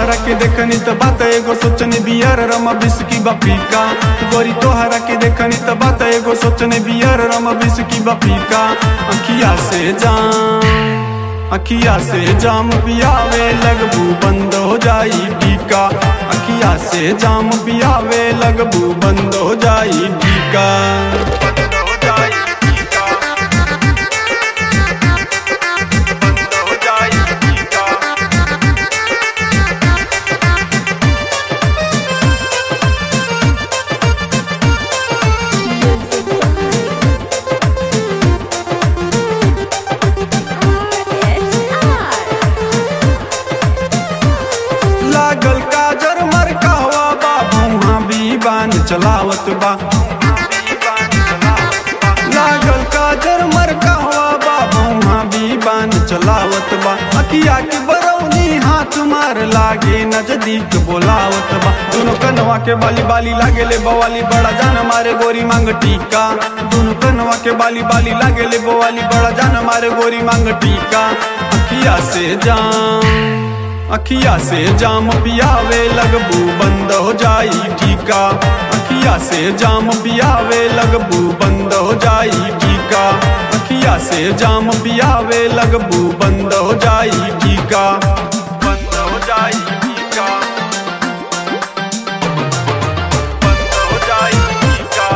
तोहरा के देखनी त बात एगो सोचने बियर रमा बिस्की बपीका गोरी तोहरा के देखनी त बात एगो सोचने बियर रमा बिस्की बपीका अखिया से जाम अखिया से जाम पियावे लगबू बंद हो जाई टीका अखिया से जाम पियावे लगबू बंद हो जाई टीका बंद हो जाई टीका बंद हो जाई टीका लागल काजर मर कहवा बा भुहा बीबान चलावत बा लागल काजर मर कहवा बा भुहा बीबान चलावत बा अकिया के बरौनी हाथ मार लागे नजदीक बोलावत बा दोनों कनवा के बाली बाली लागे ले बवाली बड़ा जान मारे गोरी मांग टीका दोनों कनवा के बाली बाली लागे ले बवाली बड़ा जान मारे गोरी मांग टीका अखिया से जान अखिया से जाम पियावे लगबू बंद हो जाई टीका अखिया से जाम पियावे लगबू बंद हो जाई टीका अखिया से जाम पियावे लगबू बंद हो जाई टीका बंद हो जाई टीका बंद हो जाई टीका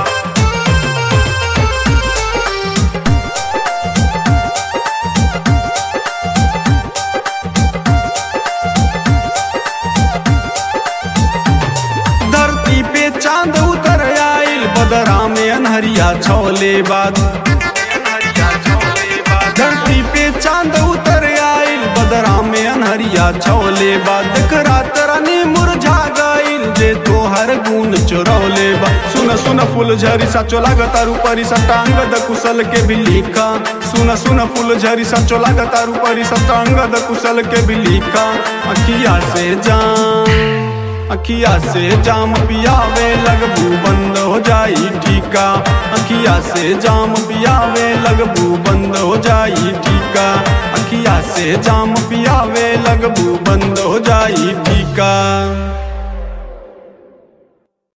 धरती पे चांद उतर आइल बदरा में अनहरिया छोले बाद धरती पे चांद उतर आइल बदरा में अनहरिया छोले बाद देख रात रानी मुरझा गइल जे तोहर गुण चोरौले बा सुन सुन फूल झरी सा चोला गतारू परी सटांगद कुशल के भी लिखा सुन सुन फूल झरी सा चोला गतारू परी सटांगद कुशल के भी लिखा अखिया से जान अखिया से जाम पियावे लगबू बंद हो जाई टीका अखिया से जाम पियावे लगबू बंद हो जाई टीका अखिया से जाम पियावे लगबू बंद हो जाई टीका